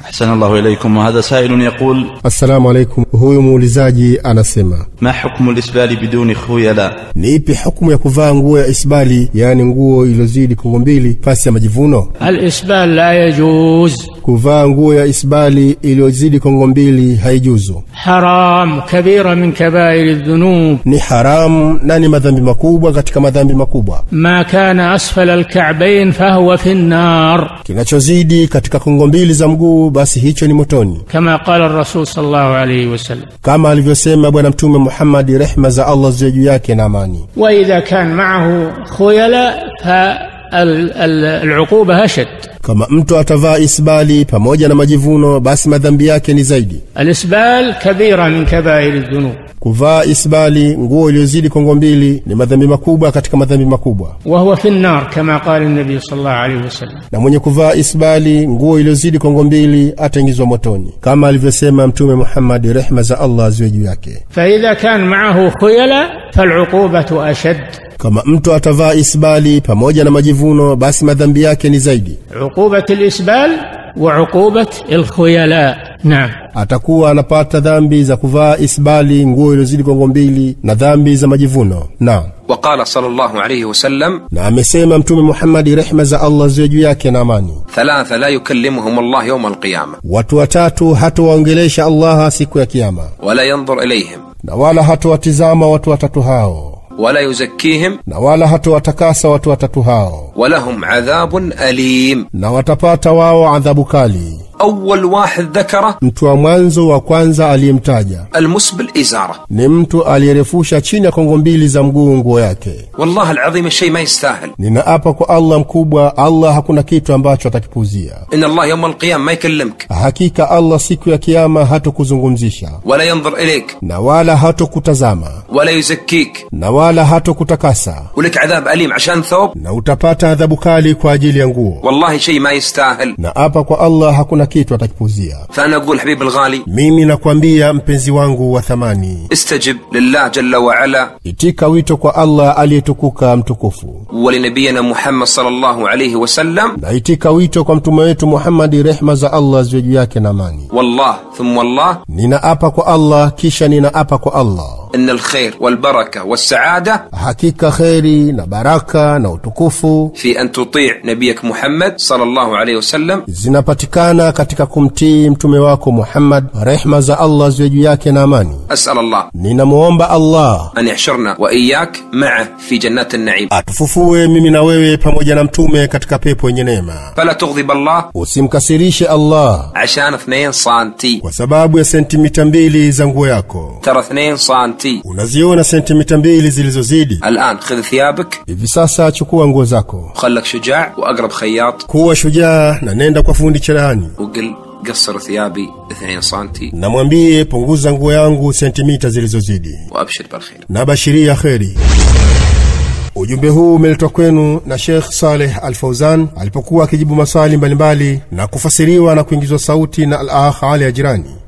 أحسن الله إليكم وهذا سائل يقول assalamu alaikum huyu muulizaji anasema ما حكم الإسبال بدون خيلاء ni ipi hukumu ya kuvaa nguo ya isbali yaani nguo iliyozidi kongo mbili pasi ya majivuno الإسبال لا يجوز kuvaa nguo ya isbali iliyozidi kongo mbili haijuzu حرام كبيرة من كبائر الذنوب ni haramu na ni madhambi makubwa katika madhambi makubwa ما كان أسفل الكعبين فهو في النار kinachozidi katika kongo mbili za mguu basi hicho ni motoni كما قال الرسول صلى الله عليه وسلم kama alivyosema bwana mtume muhammadi rehma za allah ziwe juu yake na amani وإذا كان معه خيلاء فالعقوبة أشد kama mtu atavaa isbali pamoja na majivuno basi madhambi yake ni zaidi الإسبال كبيرة من كبائر الذنوب kuvaa isbali nguo iliyozidi kongo mbili ni madhambi makubwa katika madhambi makubwa وهو في النار كما قال النبي صلى الله عليه وسلم na mwenye kuvaa isbali nguo iliyozidi kongo mbili ataingizwa motoni kama alivyosema mtume muhammadi rehma za allah ziwe juu yake فإذا كان معه خيلاء فالعقوبة أشد kama mtu atavaa isbali pamoja na majivuno basi madhambi yake ni zaidi عقوبة الإسبال وعقوبة الخيلاء نعم atakuwa anapata dhambi za kuvaa isbali nguo iliyozidi kongo mbili na dhambi za majivuno na وقال صلى الله عليه وسلم na amesema mtume muhammadi rehma za allah ziwe juu yake na amani ثلاثة لا يكلمهم الله يوم القيامة watu watatu hatowaongelesha allaha siku ya kiama ولا ينظر إليهم na wala hatowatizama watu watatu hao ولا يزكيهم na wala hatowatakasa watu watatu hao ولهم عذاب أليم na watapata wao adhabu kali أول واحد ذكره mtu wa mwanzo wa kwanza aliyemtaja المسبل إزارة ni mtu aliyerefusha chini ya kongo mbili za mguu nguo yake والله العظيم الشيء ما يستاهل ninaapa kwa allah mkubwa allah hakuna kitu ambacho atakipuuzia إن الله يوم القيامة ما يكلمك hakika allah siku ya kiama hatokuzungumzisha ولا ينظر إليك na wala hatokutazama ولا يزكيك na wala hatokutakasa ولك عذاب أليم عشان ثوب na utapata adhabu kali kwa ajili ya nguo والله شيء ما يستاهل na apa kwa allah hakuna kitu atakipuzia فأنا أقول حبيب الغالي mimi nakwambia mpenzi wangu wa thamani استجب لله جل وعلا itika wito kwa allah aliyetukuka mtukufu ولنبينا محمد صلى الله عليه وسلم na itika wito kwa mtume wetu muhammadi rehma za allah ziwe juu yake na amani والله ثم والله ninaapa kwa allah kisha ninaapa kwa allah إن الخير والبركة والسعادة hakika kheri na baraka na utukufu في أن تطيع نبيك محمد صلى الله عليه وسلم zinapatikana katika kumtii mtume wako muhammad rehma za allah ziwe juu yake na amani أسأل الله ninamwomba allah أن يحشرنا وإياك معه في جنات النعيم atufufue mimi na wewe pamoja na mtume katika pepo yenye neema فلا تغضب الله usimkasirishe allah عشان اثنين سانتي kwa sababu ya sentimita mbili za nguo yako ترى اثنين سانتي unaziona sentimita mbili zilizozidi الآن خذ ثيابك hivi sasa chukua nguo zako وخلك شجاع وأقرب خياط kuwa shujaa na nenda kwa fundi cherehani وقل قصر ثيابي اثنين سانتي namwambie punguza nguo yangu sentimita zilizozidi وأبشر بالخير na bashiria kheri ujumbe huu umeletwa kwenu na shekh saleh al fauzan alipokuwa akijibu maswali mbalimbali na kufasiriwa na kuingizwa sauti na al akh ali ajirani